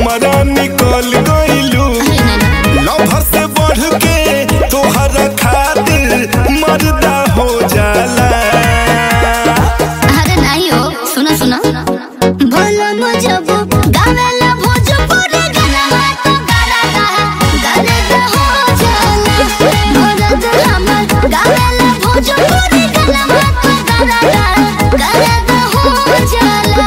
हमारा निकल गइलू लभर से बढ़ के तोहरा खातिर मर्दा हो जाला अरे नहीं हो सुनो सुनो बोलो मुझे वो गावेला भोजपुरी गाना तो गाना गा गाना गा हो जाला मरद हमर गावेला भोजपुरी गाना तो गाना गा गाना गा हो जाला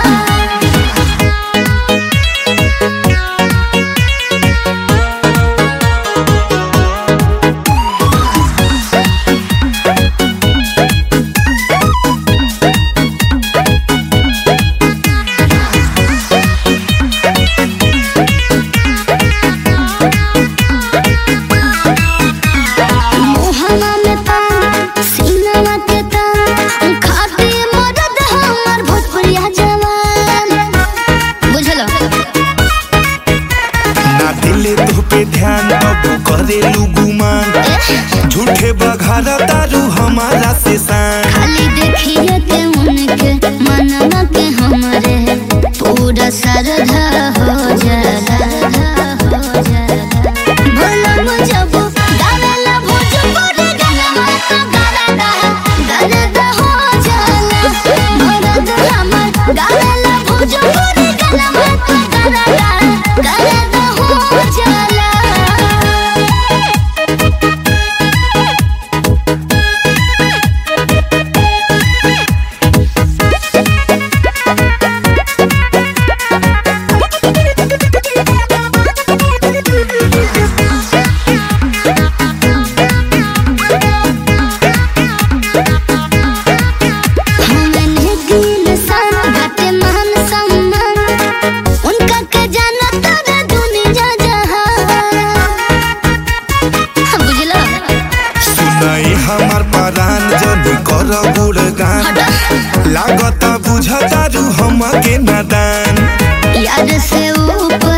मोहना में तान सीनावा के तान खाते मदद हमर भोजपुरिया जवान बुझलो ना दिले तो पे ध्यान अब करेलू गुमान झूठे बघारा तारू हमारा से सान खाली देखिए के उनके मनवा के हमरे पूरा श्रद्धा हो जाला हो जाला भोला मुझे वो गावेला भोजपुरी गाना तो गाना गा गाना गा हो जाला मरद हमर गावेला भोजपुरी गाना तो गाना गा गाना गा हो जाला हमने दिल सन घटे मान सम्मान उनका के जाना तारा दुनिया जहान बुझलो सुनाई हमार परान जनी कर गुणगान लागता बुझतारू हमके नादान याद से ऊपर